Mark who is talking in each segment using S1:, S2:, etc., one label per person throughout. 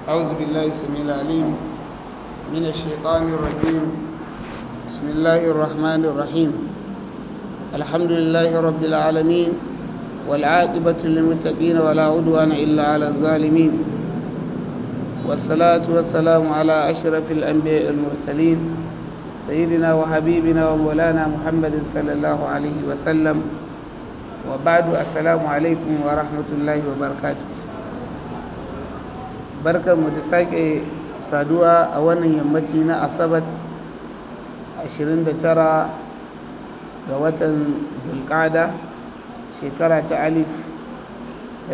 S1: أعوذ بالله السميع العليم من الشيطان الرجيم بسم الله الرحمن الرحيم الحمد لله رب العالمين والعاقبة للمتقين ولا عدوان إلا على الظالمين والصلاة والسلام على أشرف الأنبياء المرسلين سيدنا وحبيبنا ومولانا محمد صلى الله عليه وسلم وبعد السلام عليكم ورحمة الله وبركاته barkar mu da sake saduwa a wannan yammaci na asabat 29 ga watan zulkada shekara ta alif da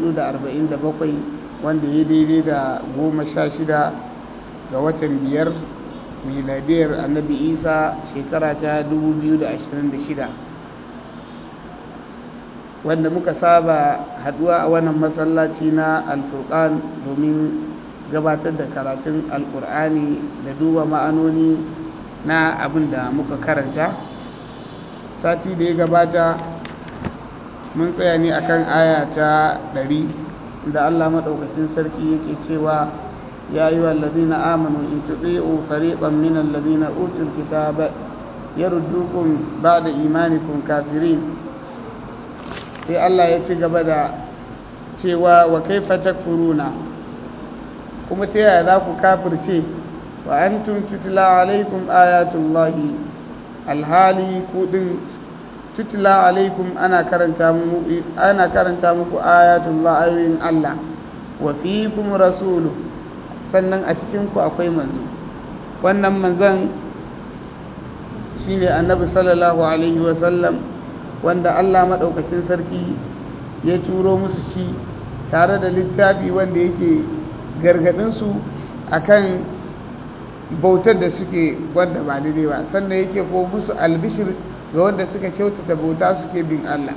S1: 447 wanda ya daidai da goma sha shida ga watan biyar miladiyar annabi isa shekara ta 2026 wanda muka saba haduwa a wannan masallaci na alfurkan domin gabatar da karatun alkur'ani da duba ma'anoni na abin da muka karanta sati da ya gabata mun tsaya ne akan aya ta 100 da allah maɗaukacin sarki yake cewa ya yi wallazina amanu in tuɗi'u fariƙon min allazina utul kitaba yaruddukum ba'da imanikum kafirin sai Allah ya ci gaba da cewa wa kaifa takfuruna kuma ta yaya za ku kafirce wa antum tutla alaikum ayatullahi alhali kudin tutla alaikum ana karanta muku ana karanta muku ayatullah ayoyin Allah wa fiikum rasulu sannan a cikin ku akwai manzo wannan manzon shine annabi sallallahu alaihi wa sallam wanda Allah maɗaukacin sarki ya turo musu shi tare da littafi wanda yake gargaɗinsu a kan bautar da suke wanda ba daidai ba sannan yake ko musu albishir ga wanda suka kyautata bauta suke bin Allah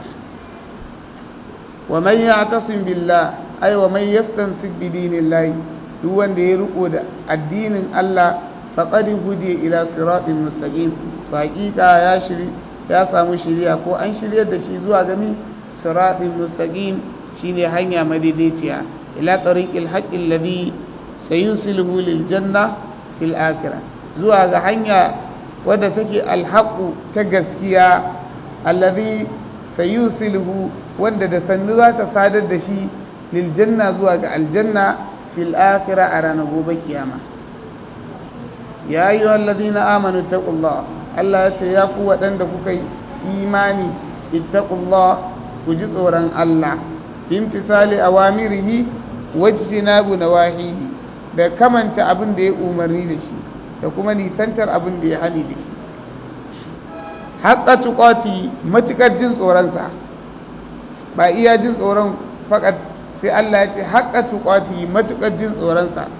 S1: wa man ya'tasim billah ay wa man yastansik bi dinillahi duk wanda ya riko da addinin Allah faqad hudiya ila siratin mustaqim haƙiƙa ya shiri ya samu shiriya ko an shiryar da shi zuwa gami siratin mustaqim shine hanya madaidaiciya ila tariqil haqqil ladhi sayusiluhu lil janna fil akhirah zuwa ga hanya wadda take alhaqu ta gaskiya alladhi sayusiluhu wanda da sannu za ta sadar da shi lil janna zuwa ga aljanna fil akhirah a ranar gobe kiyama ya ayyuhal ladina amanu taqullaha Allah ya ce ya ku waɗanda kuka yi imani ittaqullah ku ji tsoron Allah bimtisali awamirihi wajtinabu nawahihi da kamanta abin da ya umarni da shi da kuma nisantar abin da ya hani da shi haqqa tuqati matukar jin tsoron sa ba iya jin tsoron fakat sai Allah ya ce haqqa tuqati matukar jin tsoron sa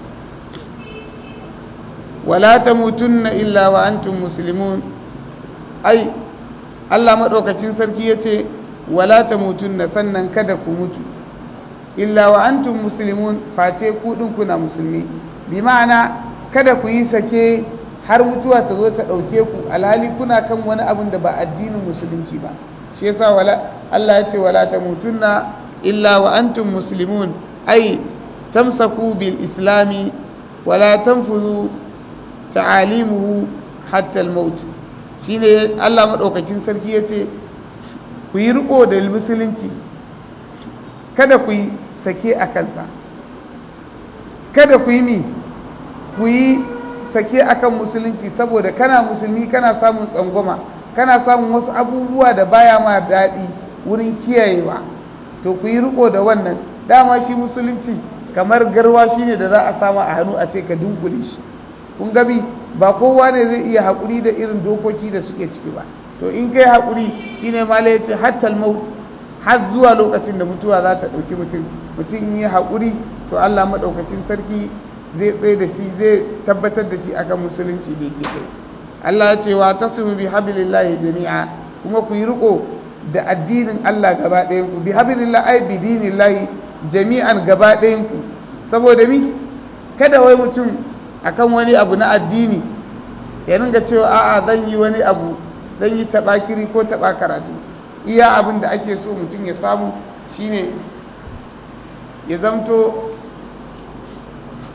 S1: wala tamutunna illa wa antum muslimun ai Allah madaukakin sarki yace wala tamutunna sannan kada ku mutu illa wa antum muslimun face ku din kuna musulmi bi ma'ana kada ku yi sake har mutuwa ta zo ta dauke ku alhali kuna kan wani abin da ba addinin musulunci ba shi yasa wala Allah yace wala tamutunna illa wa antum muslimun ai tamsaku bil islami wala tanfuzu ta'alimuhu hatta al-maut shine Allah madaukakin sarki yace ku yi riko da musulunci kada ku yi sake a kansa kada ku yi mi ku yi sake akan musulunci saboda kana musulmi kana samun tsangwama kana samun wasu abubuwa da baya ma daɗi wurin kiyayewa to ku yi riko da wannan dama shi musulunci kamar garwa shine da za a samu a hannu a ce ka dunkule shi kun gabi ba kowa ne zai iya haƙuri da irin dokoki da suke ciki ba to in kai haƙuri shine mala yace hatta maut har zuwa lokacin da mutuwa za ta ɗauki mutum mutum in yi haƙuri to Allah maɗaukacin sarki zai tsaye da shi zai tabbatar da shi akan musulunci da yake kai Allah ya ce wa tasimu bi hablillahi jami'a kuma ku yi riko da addinin Allah gaba ɗayan ku bi hablillahi ai bi dinillahi jami'an gaba ɗayan ku saboda mi kada wai mutum akan wani abu na addini ya ringa cewa a'a zan yi wani abu zan yi taɓa-kiri ko taɓa karatu iya abin da ake so mutum ya samu shine ya zamto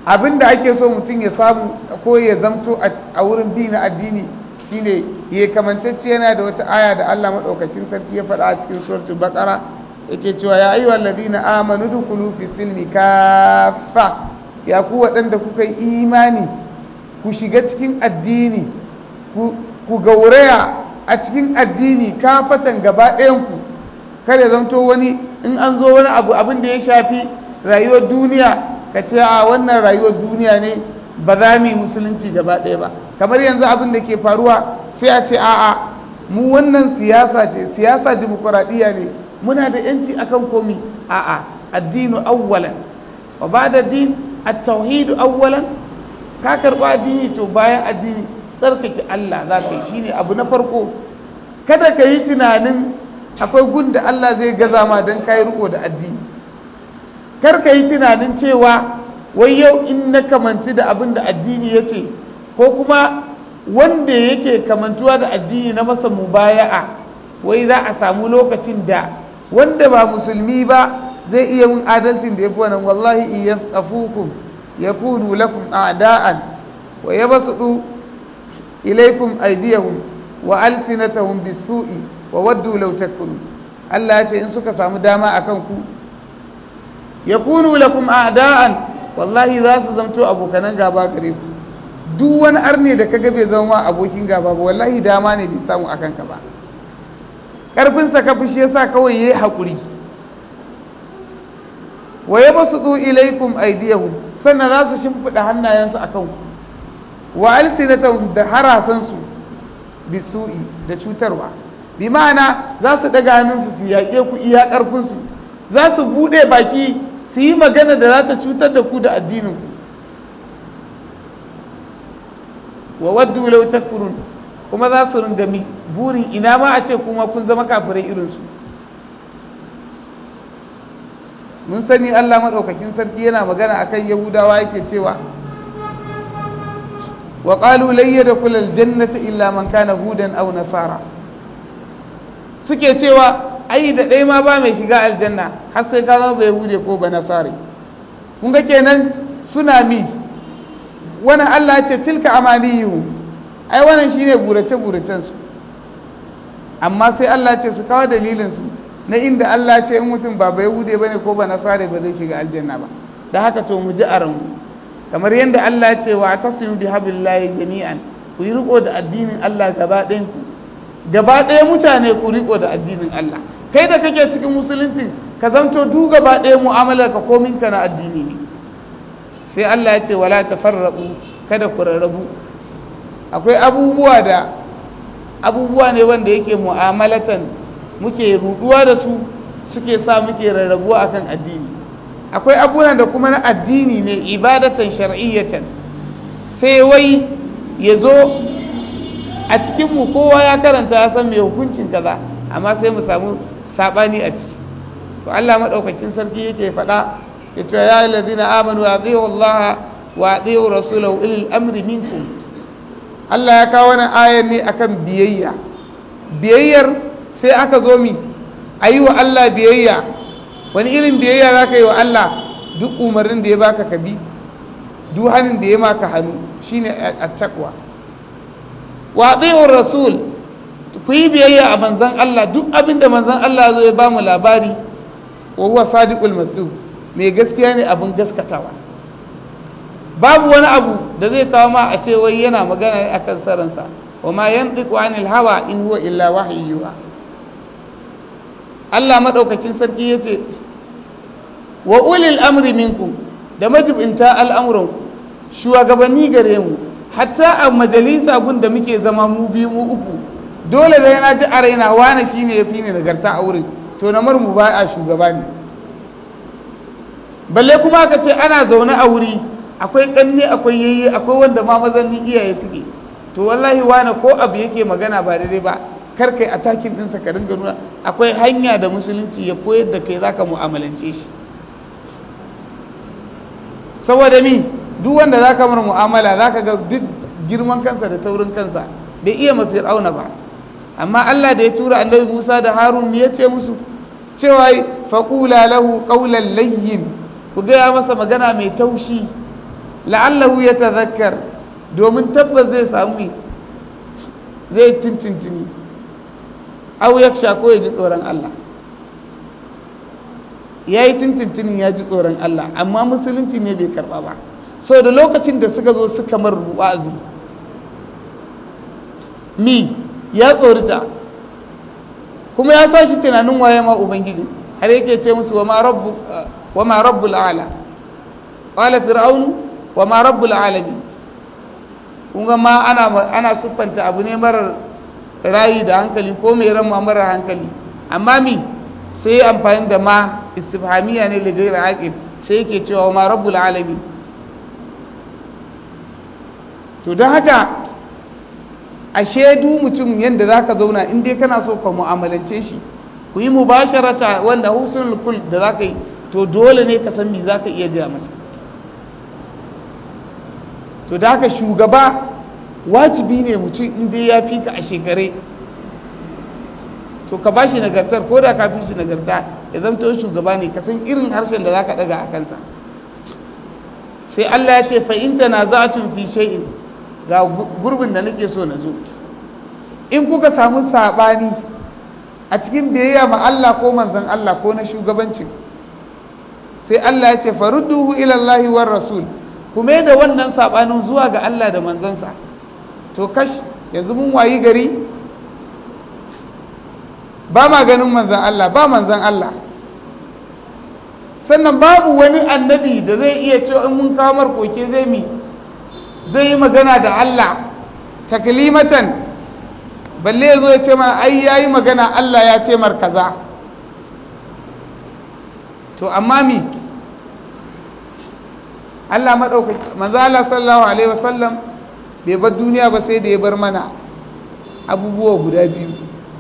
S1: abinda ake so mutum ya samu ko ya zamto a wurin bi na addini shine ya kamantacce yana da wata aya da Allah madaukakin sarki ya faɗa a cikin suratul baqara yake cewa ya ayyuhal ladina amanu dukulu fi silmi kaffa ya ku waɗanda kuka yi imani ku shiga cikin addini ku gauraya a cikin addini kafatan gaba ɗayanku kada zamto wani in an zo wani abu abin da ya shafi rayuwar duniya ka ce a wannan rayuwar duniya ne ba za mu yi musulunci gaba ɗaya ba kamar yanzu abin da ke faruwa sai a ce a'a mu wannan siyasa ce siyasa dimokuraɗiyya ne muna da yanci akan komi a'a addinu awwalan wa ba'da din at-tauhid awwalan ka karba addini to bayan addini tsarkake Allah za ka yi shine abu na farko kada ka yi tunanin akwai gun da Allah zai gaza ma don kayi riko da addini kar ka yi tunanin cewa wai yau in na kamanci da abin da addini ya ce ko kuma wanda yake kamantuwa da addini na masa mubaya'a wai za a samu lokacin da wanda ba musulmi ba zai iya yin adalcin da ya fi wannan wallahi in yasqafukum yakunu lakum a'da'an wa yabsutu ilaykum aydiyahum wa alsinatahum bis-su'i wa waddu law takfurun Allah ya ce in suka samu dama akan ku yakunu lakum a'da'an wallahi za su zamto abokanan gaba gare ku duk wani arne da kaga bai zama abokin gaba ba wallahi dama ne bai samu akan ka ba karfin sa ka fushi yasa kawai yayi hakuri wa yabsutu ilaykum aydiyahum sannan za su shimfida hannayensu akan ku wa alsinatahum da harasansu bisu'i da cutarwa bi ma'ana za su daga hannunsu su yaƙe ku iya ƙarfinsu za su buɗe baki su yi magana da za ta cutar da ku da addininku wa waddu law takfurun kuma za su ringami burin ina ma a ce kuma kun zama kafirai irinsu mun sani Allah maɗaukakin sarki yana magana akan yahudawa yake cewa wa qalu lan yadkhula aljannata illa man kana hudan aw nasara suke cewa ai da ɗaya ma ba mai shiga aljanna har sai ka zama bai hude ko ba nasari kun ga kenan suna mi wani Allah ce tilka amaniyu ai wannan shine burace buracen su amma sai Allah ce su kawo dalilin su na inda Allah ce in mutum ba bai hude bane ko ba nasari ba zai shiga aljanna ba da haka to mu ji a ranmu kamar yadda Allah ce wa tasimu bi hablillahi jami'an ku yi riko da addinin Allah gaba ɗayan ku gaba ɗaya mutane ku riko da addinin Allah kai da kake cikin musulunci ka zanto du gaba ɗaya mu'amalar ka komin ka na addini ne sai Allah ya ce wala tafarraqu kada ku rarrabu akwai abubuwa da abubuwa ne wanda yake mu'amalatan muke ruduwa da su suke sa muke rarrabuwa akan addini akwai abubuwan da kuma na addini ne ibadatan shar'iyyatan sai wai ya zo a cikinmu kowa ya karanta ya san mai hukuncin kaza amma sai mu samu sabani a ciki to Allah madaukakin sarki yake faɗa ya ce ya allazina amanu atiiu Allah wa atiiu rasulahu ilal amri minkum Allah ya kawo wannan ayar ne akan biyayya biyayyar sai aka zo mi ayi wa Allah biyayya wani irin biyayya za ka yi wa Allah duk umarnin da ya baka ka bi duk hannun da ya maka hannu shine at-taqwa wa ati'ur rasul ku yi biyayya a manzon Allah duk abin da manzon Allah zo ya ba mu labari wa huwa sadiqul masduq mai gaskiya ne abin gaskatawa babu wani abu da zai kawo ma a ce wai yana magana akan saransa wa ma yantiqu anil hawa in huwa illa wahyuha Allah madaukakin sarki yace wa ulil amri minkum da majibinta al'amuranku shugabanni gare mu hatta a majalisa gun da muke zama mu biyu mu uku dole da yana ji a raina wani shine ya fi ni nagarta a wurin to na mu ba a shugaba ne balle kuma ka ce ana zaune a wuri akwai kanne akwai yayye akwai wanda ma mazanni iyaye suke to wallahi wani ko abu yake magana ba daidai ba kar kai atakin ɗinsa ka ringa nuna akwai hanya da musulunci ya koyar da kai zaka mu'amalance shi saboda mi duk wanda zaka mar mu'amala zaka ga duk girman kansa da taurin kansa bai iya mafi auna ba amma Allah da ya tura annabi Musa da Harun me yace musu cewa faqula lahu qawlan layyin ku ga masa magana mai taushi la'allahu ya tazakkar domin tabbas zai samu zai tintintini au ya ko ya ji tsoron Allah ya yi tintintinin ya ji tsoron Allah amma musulunci ne bai karba ba so da lokacin da suka zo suka mar wa'azi mi ya tsorita kuma ya sa shi tunanin waye ma ubangiji har yake ce musu wa ma rabbu wa ma rabbul ala qala fir'aun wa ma rabbul alamin kun ga ma ana ana siffanta abu ne marar rayi da hankali ko mai ran marar hankali amma mi sai amfani da ma istifhamiya ne da gaira aqil sai yake cewa ma rabbul alamin to don haka a shaidu mutum yadda za ka zauna in dai kana so ka mu'amalance shi ku yi mubasharata wanda husnul kul da za ka yi to dole ne ka san me za ka iya gaya masa to da haka shugaba wajibi ne mutum in dai ya fi ka a shekare to ka ba shi nagartar ko da ka fi shi nagarta ya zamto shugaba ne ka san irin harshen da za ka daga a kansa sai Allah ya ce fa in tanaza'tum fi shay'in ga gurbin da nake so na zo in kuka samu sabani a cikin biyayya ma Allah ko manzon Allah ko na shugabancin sai Allah ya ce farudduhu ila Allah war rasul kuma da wannan sabanin zuwa ga Allah da manzansa to kash yanzu mun wayi gari ba ma ganin manzon Allah ba manzon Allah sannan babu wani annabi da zai iya cewa in mun kawo markoke zai mi zai yi magana da Allah taklimatan balle zo ya ce mana ai yayi magana Allah ya ce mar kaza to amma mi Allah madaukaki manzo Allah sallallahu alaihi wasallam bai bar duniya ba sai da ya bar mana abubuwa guda biyu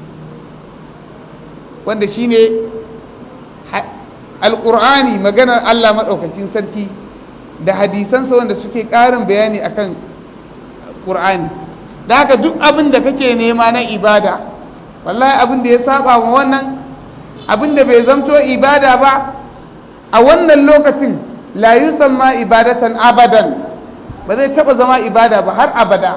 S1: wanda shine alqur'ani maganar Allah madaukakin sarki da hadisansa wanda suke ƙarin bayani akan Qur'ani da haka duk abin da kake nema na ibada wallahi abin da ya saba wa wannan abin da bai zamto ibada ba a wannan lokacin la yusamma ibadatan abadan ba zai taba zama ibada ba har abada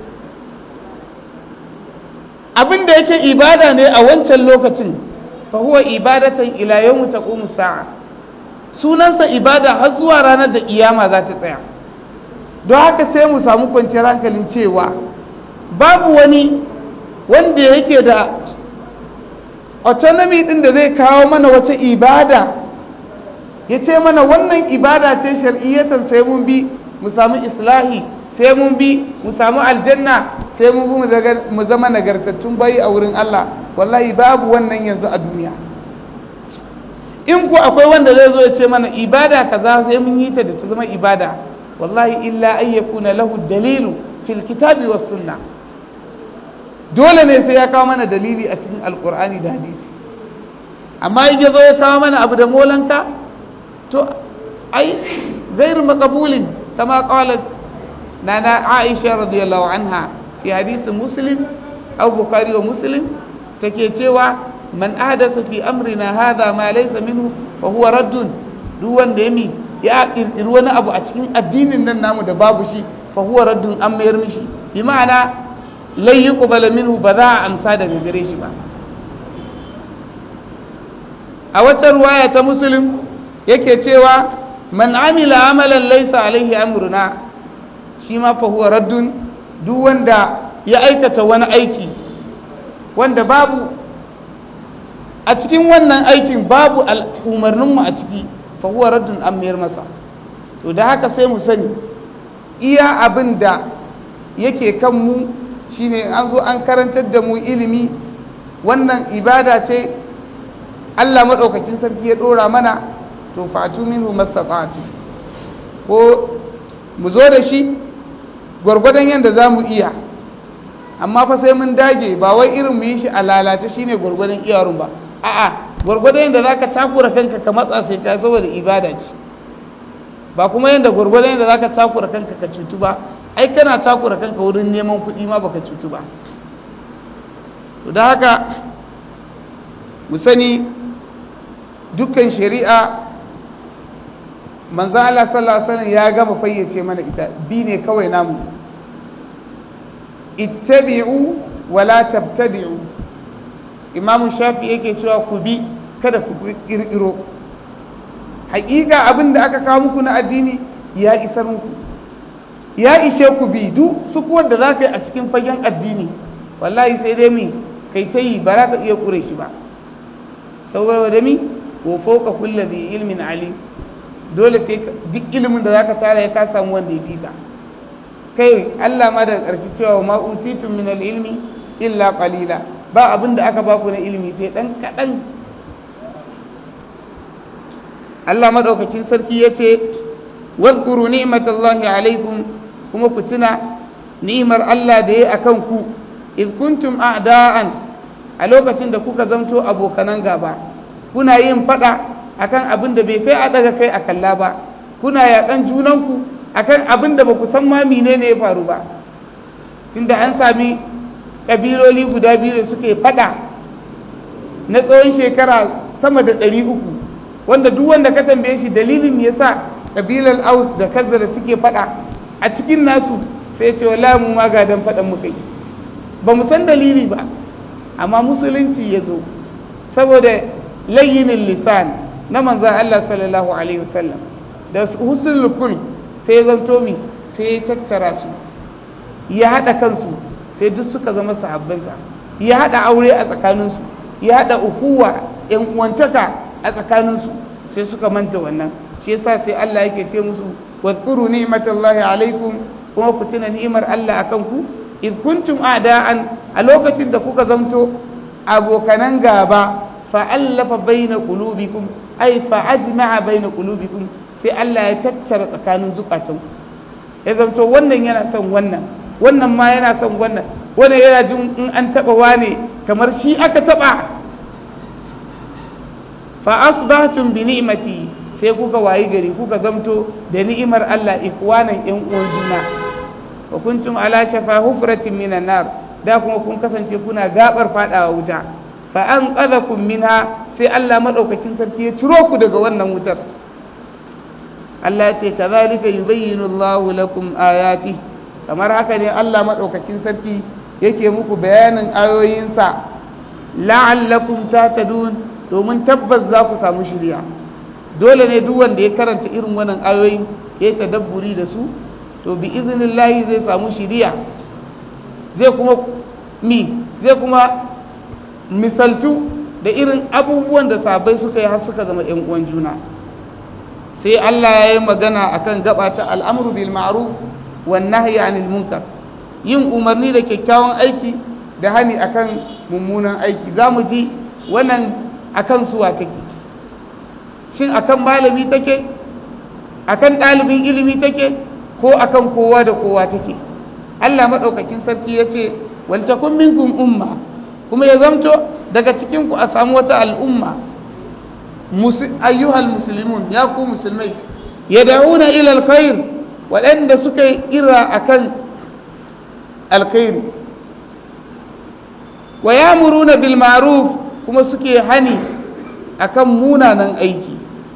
S1: abin da yake ibada ne a wancan lokacin fa huwa ibadatan ila yawmi taqumu sa'a sunansa ibada har zuwa ranar da iyama za ta tsaya don haka sai mu samu kwanciyar hankalin cewa babu wani wanda yake da autonomy din da zai kawo mana wata ibada ya ce mana wannan ibada ce shar'iyyatan sai mun bi mu samu islahi sai mun bi mu samu aljanna sai mun bi mu zama nagartattun bayi a wurin Allah wallahi babu wannan yanzu a duniya in ku akwai wanda zai zo ya ce mana ibada kaza sai mun yi ta da ta zama ibada wallahi illa an yakuna lahu dalilu fil kitabi was sunna dole ne sai ya kawo mana dalili a cikin alqur'ani da hadisi amma in ya zo ya kawo mana abu da molanka to ai غير مقبول كما قالت نانا عائشة رضي الله عنها في حديث مسلم أو بخاري ومسلم تكيتوا من أحدث في أمرنا هذا ما ليس منه فهو رد دون ديمي يا إروانا أبو أتكين الدين إن النام دباب شي فهو رد أم يرمشي بمعنى لن يقبل منه بذاء أمسادة بجريش ما أولا رواية مسلم yake cewa man amila amalan laysa alaihi amruna shi ma fa huwa raddun duk wanda ya aikata wani aiki wanda babu a cikin wannan aikin babu umarninmu a ciki fa huwa raddun an mayar masa to da haka sai mu sani iya abin da yake kan mu shine an zo an karantar da mu ilimi wannan ibada ce Allah maɗaukakin sarki ya ɗora mana to fatu minhu mastata'tu ko mu zo da shi gwargwadon yadda za mu iya amma fa sai mun dage ba wai irin mu yi shi a lalace shine gwargwadon iyarun ba a'a gwargwadon yadda zaka takura kanka ka matsa sai ka saboda ibada ce ba kuma yadda gwargwadon yadda zaka takura kanka ka cutu ba ai kana takura kanka wurin neman kuɗi ma baka cutu ba to da haka mu sani dukkan shari'a manzo Allah sallallahu alaihi wasallam ya gama fayyace mana ita bi ne kawai namu ittabi'u wa la tabtadi'u imamu shafi yake cewa ku bi kada ku kirkiro hakika abin da aka kawo muku na addini ya isar muku ya ishe ku bi duk su kuwa da za ka yi a cikin fagen addini wallahi sai dai mi kai ta yi ba za ka iya kure shi ba saboda da mi wa fauka kulla bi ilmin ali dole sai duk ilimin da za ka tara ya ka samu wanda ya fita kai Allah ma daga ƙarshe cewa ma utitum min ilmi illa qalila ba abin da aka baku na ilimi sai dan kaɗan Allah madaukakin sarki ya ce wazkuru ni'matallahi alaikum kuma ku tuna ni'imar Allah da ya akan ku iz kuntum a'da'an a lokacin da kuka zamto abokanan gaba kuna yin fada akan abin da bai kai a daga kai a kalla ba kuna yakan junanku akan abin da ba ku san ma menene ya faru ba tunda an sami kabiloli guda biyu da suke fada na tsawon shekara sama da ɗari uku wanda duk wanda ka tambaye shi dalilin me yasa kabilar aus da kazzara suke fada a cikin nasu sai ce wallahi mu ma gadan fadan muka yi ba mu san dalili ba amma musulunci ya zo saboda layyinin lisan na manzan Allah sallallahu alaihi wasallam da husnul kul sai ya zanto mi sai ya tattara su ya hada kansu sai duk suka zama sahabbansa ya hada aure a tsakaninsu ya hada ukuwa yan uwantaka a tsakaninsu sai suka manta wannan shi yasa sai Allah yake ce musu wadhkuru ni'matallahi alaikum kuma ku tuna ni'imar Allah akan ku id kuntum a'da'an a lokacin da kuka zanto abokanan gaba fa'allafa baina qulubikum ay fa'ajma'a baina qulubikum sai Allah ya tattara tsakanin zukatan ya zanto wannan yana son wannan wannan ma yana son wannan wannan yana jin in an taba wane kamar shi aka taba fa asbahtum bi ni'mati sai kuka wayi gari kuka zamto da ni'imar Allah ikwanan yan uwan juna wa kuntum ala shafa hufratin minan nar da kuma kun kasance kuna gabar fadawa wuta fa an qadakum minha sai Allah madaukakin sarki ya ciro ku daga wannan wutar Allah ya ce kazalika yubayyinu Allahu lakum ayati kamar haka ne Allah madaukakin sarki yake muku bayanin ayoyinsa la'allakum tatadun domin tabbas za ku samu shiriya dole ne duk wanda ya karanta irin wannan ayoyi ya tadabburi da su to bi iznillahi zai samu shiriya zai kuma mi zai kuma misaltu da irin abubuwan da sabai suka yi har suka zama yan uwan juna sai Allah ya yi magana akan gaba ta al'amru bil ma'ruf wan nahyi anil munkar yin umarni da kyakkyawan aiki da hani akan mummunan aiki zamu ji wannan akan suwa take shin akan malami take akan ɗalibin ilimi take ko akan kowa da kowa take Allah maɗaukakin sarki ya ce waltakun minkum umma kuma ya zamto daga cikinku a samu wata al'umma ayyuhal musulmun ya ku musulmai ya da'una ilal khair waɗanda suka yi ira akan alkhairi wa yamuruna bil ma'ruf kuma suke hani akan munanan aiki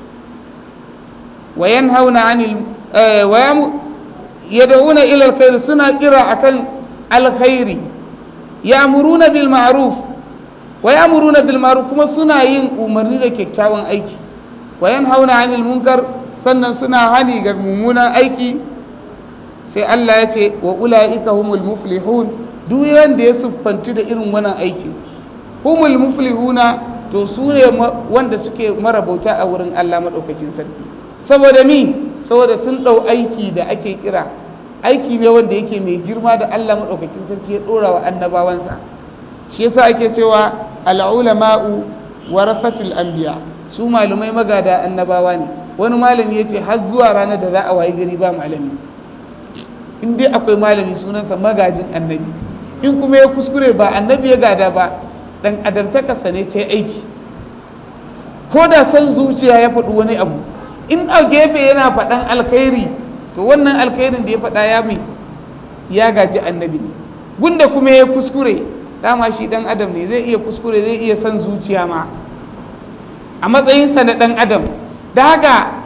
S1: wa yanhauna 'anil wa yad'una ila alkhair suna kira akan alkhairi ya'muruna bil ma'ruf wa ya'muruna bil ma'ruf kuma suna yin umarni da kyakkyawan aiki wa yanhauna 'anil munkar sannan suna hani ga mummunan aiki sai Allah ya ce wa ulaika humul muflihun duk wanda ya siffantu da irin wannan aikin humul muflihuna to su ne wanda suke marabauta a wurin Allah maɗaukakin sarki saboda mi saboda sun ɗau aiki da ake kira aiki ne wanda yake mai girma da Allah maɗaukakin sarki ya ɗora wa annabawansa shi yasa ake cewa al'ulama'u warasatul anbiya su malumai magada annabawa ne wani malami ya ce har zuwa ranar da za a wayi gari ba malami in dai akwai malami sunansa magajin annabi in kuma ya kuskure ba annabi ya gada ba dan adamtakarsa ne ce aiki ko da san zuciya ya faɗi wani abu in a gefe yana faɗan alkhairi to wannan alkhairin da ya faɗa ya mai ya gaji annabi ne gunda kuma ya kuskure dama shi dan adam ne zai iya kuskure zai iya san zuciya ma a matsayinsa na dan adam da haka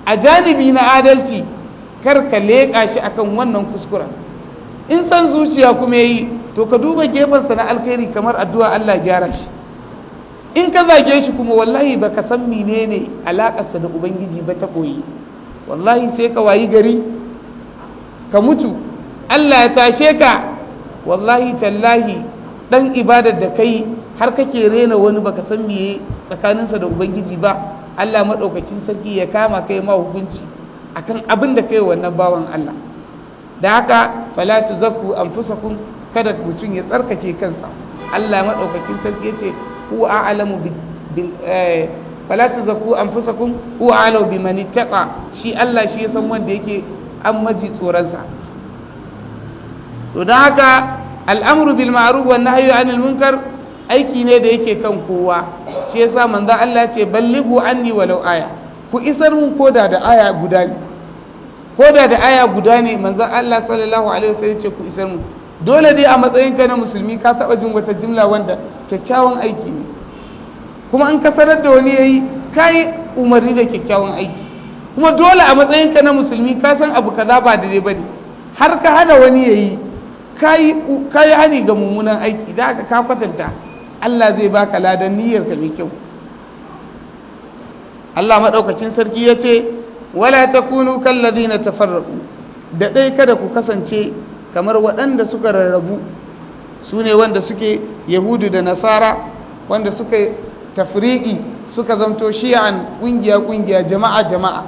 S1: a janibi na adalci kar ka leƙa shi akan wannan kuskuren in san zuciya kuma yi to ka duba gefensa na alkhairi kamar addu'a Allah gyara shi in ka zage shi kuma wallahi ba ka san menene alaƙarsa da ubangiji ba ta koyi wallahi sai ka wayi gari ka mutu Allah ya tashe ka wallahi tallahi dan ibadar da kai har kake rena wani baka san meye tsakaninsa da ubangiji ba Allah madaukakin sarki ya kama kai ma hukunci akan abin da kai wannan bawan Allah da haka fala tuzakku anfusakum kada mutum ya tsarkake kansa Allah madaukakin sarki yace huwa a'lamu bil fala tuzakku anfusakum huwa a'lamu biman ittaqa shi Allah shi ya san wanda yake an maji tsoronsa to don haka al'amru bil ma'ruf wan nahyu anil munkar aiki ne da yake kan kowa shi yasa manzo Allah ce ballighu anni walau aya ku isar mun koda da aya guda ne koda da aya guda ne manzo Allah sallallahu alaihi wasallam ce ku isar mun dole dai a matsayin ka na musulmi ka taba jin wata jimla wanda kyakkyawan aiki ne kuma in ka sanar da wani yayi kai umarni da kyakkyawan aiki kuma dole a matsayin ka na musulmi ka san abu kaza ba daidai bane har ka hada wani yayi kayi hani ga mummunan aiki da aka ka kwatanta Allah zai baka ladan niyyar ka mai kyau Allah madaukakin sarki ya ce wala takunu kallazina tafarraqu da dai kada ku kasance kamar waɗanda suka rarrabu su ne wanda suke yahudu da nasara wanda suka tafriqi suka zamto shi'an kungiya kungiya jama'a jama'a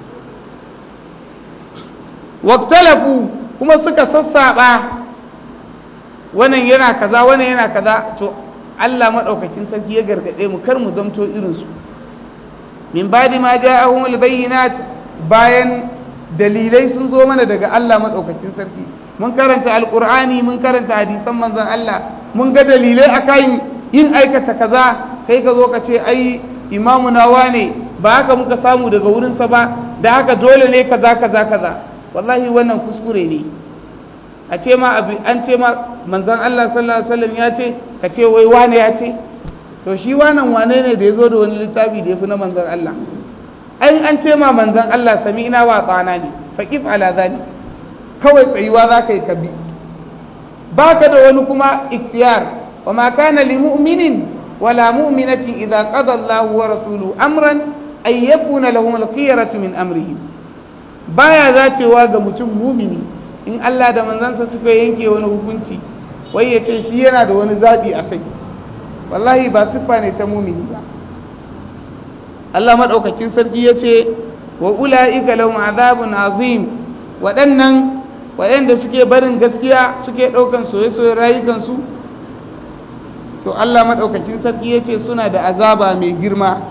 S1: waktalafu kuma suka sassaba wannan yana kaza wannan yana kaza to Allah madaukakin sarki ya gargade mu kar mu zamto irin su min badi ma ja'ahum albayyinat bayan dalilai sun zo mana daga Allah madaukakin sarki mun karanta alqur'ani mun karanta hadisan manzon Allah mun ga dalilai akan yin aikata kaza kai ka zo ka ce ai imamu nawa ne ba haka muka samu daga wurinsa ba da haka dole ne kaza kaza kaza wallahi wannan kuskure ne a ce ma an ce ma manzon Allah sallallahu alaihi wasallam ya ce ka ce wai wane ya ce to shi wannan wane ne da ya zo da wani littafi da ya fi na manzon Allah ai an ce ma manzon Allah sami'na wa tsana ne faqif ala zali kawai tsayuwa za ka yi ka bi baka da wani kuma ikhtiyar wa ma kana li mu'minin wala mu'minatin idza qada Allahu wa rasuluhu amran ay yakuna lahum al-khiyaratu min amrihim baya zacewa ga mutum mumini in Allah da manzansa suka yanke wani hukunci wai ya ce shi yana da wani zaɓi a kai wallahi ba siffa ne ta mumini ba Allah maɗaukakin sarki ya ce wa ula'ika lahum azabun azim waɗannan waɗanda suke barin gaskiya suke ɗaukan soye-soyen rayukansu to Allah maɗaukakin sarki ya ce suna da azaba mai girma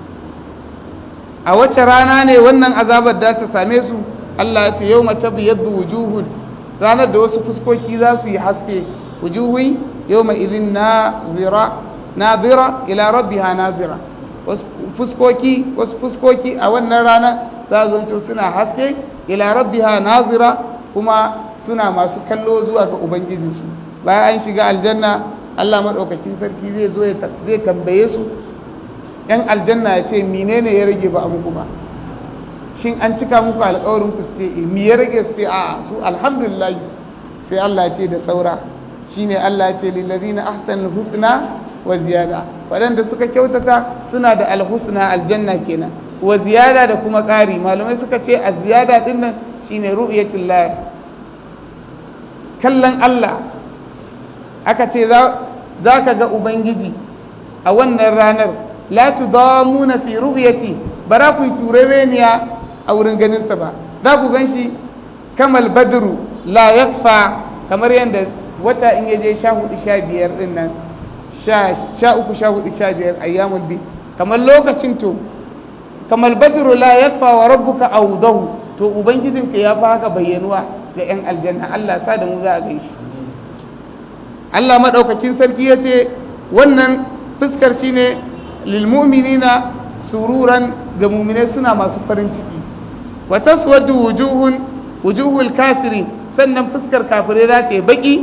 S1: a wace rana ne wannan azabar da ta same su Allah ya ce yau mata biyaddu wujuhun ranar da wasu fuskoki za su yi haske wujuhui yau mai izin nazira ila rabbiha nazira wasu fuskoki wasu fuskoki a wannan rana za zanto suna haske ila rabbiha nazira kuma suna masu kallo zuwa ga ubangijinsu bayan an shiga aljanna Allah maɗaukakin sarki zai zo zai tambaye su ‘yan aljanna ya ce menene ya rage ba abu ba shin an cika muku alƙawarin ku sai mi ya rage sai a su alhamdulillah sai Allah ce da saura shine Allah ce lillazina ahsanul husna wa ziyada waɗanda suka kyautata suna da alhusna aljanna kenan wa ziyada da kuma ƙari malamai suka ce a ziyada din nan shine ru'yatul lahi kallon Allah aka ce za ka ga ubangiji a wannan ranar la tudamuna fi ru'yati bara ku turereniya a wurin ganinsa ba za ku gan shi kamal badru la yakfa kamar yadda wata in yaje sha hudu sha biyar din nan sha uku sha hudu sha biyar ayyamul bi kamar lokacin to kamal badru la yakfa wa rabbuka awdahu to ubangijinka ya fi haka bayyanuwa ga yan aljanna Allah sa da mu za a gaishe Allah madaukakin sarki ya ce wannan fuskar shine lil mu'minina sururan ga mu'minai suna masu farin ciki wa taswadu wujuhun wujuhul kafirin sannan fuskar kafirai za ta yi baki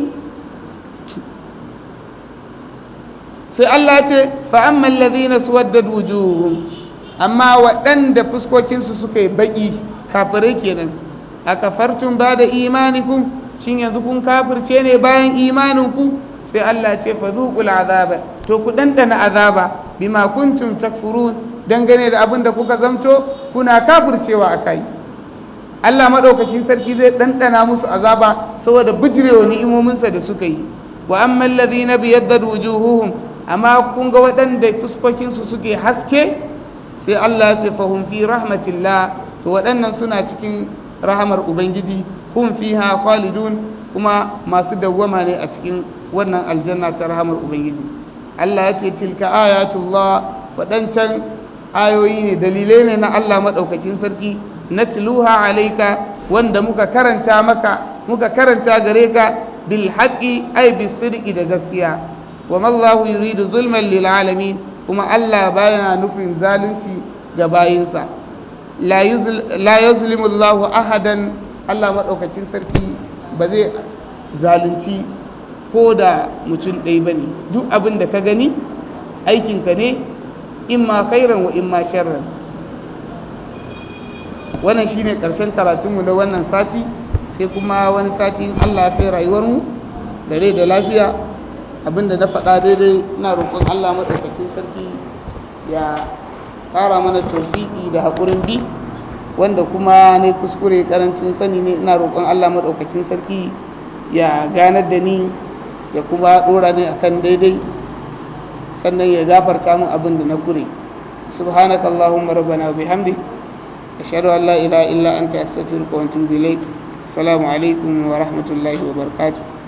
S1: sai Allah ce fa amma alladhina suwaddat wujuhum amma waɗanda fuskokinsu suka yi baƙi kafirai kenan a kafartun ba da imanikun shin yanzu kun kafirce ne bayan imaninku sai Allah ce fa zuqul azaba to ku dandana azaba bima kuntum takfurun dangane da abin da kuka zamto kuna kafircewa akai Allah madaukakin sarki zai dandana musu azaba saboda bijirewa ni'imominsa da suka yi wa ammal ladhina biyaddat wujuhuhum amma kun ga waɗanda fuskokinsu suke haske sai Allah ya ce fahum fi rahmatillah to waɗannan suna cikin rahamar ubangiji hum fiha khalidun kuma masu dawwama ne a cikin wannan aljanna ta rahamar ubangiji Allah ya ce tilka ayatullah waɗancan ayoyi ne dalilai ne na Allah maɗaukakin sarki na tiluha alaika wanda muka karanta maka muka karanta gare ka bil haqqi ay bis sidqi da gaskiya wa mallahu yuridu zulman lil alamin kuma Allah baya nufin zalunci ga bayinsa la yuzlimu Allahu ahadan Allah maɗaukacin sarki ba zai zalunci ko da mutum ɗaya ba ne duk abin da ka gani aikinka ne in ma khairan wa in ma sharran wannan shine ƙarshen karatunmu na wannan sati sai kuma wani sati in Allah ya kai rayuwarmu da rai da lafiya abinda na faɗa daidai ina roƙon Allah maɗaukacin sarki ya ƙara mana tofiki da haƙurin bi wanda kuma ne kuskure karancin sani ne ina roƙon Allah maɗaukakin sarki ya ganar da ni ya kuma ɗora ni akan daidai sannan ya gafarta min abin da na kure subhanaka allahumma rabbana wa bihamdik ashhadu an la ilaha illa anta astaghfiruka wa atubu ilaik assalamu alaikum wa rahmatullahi wa barakatuh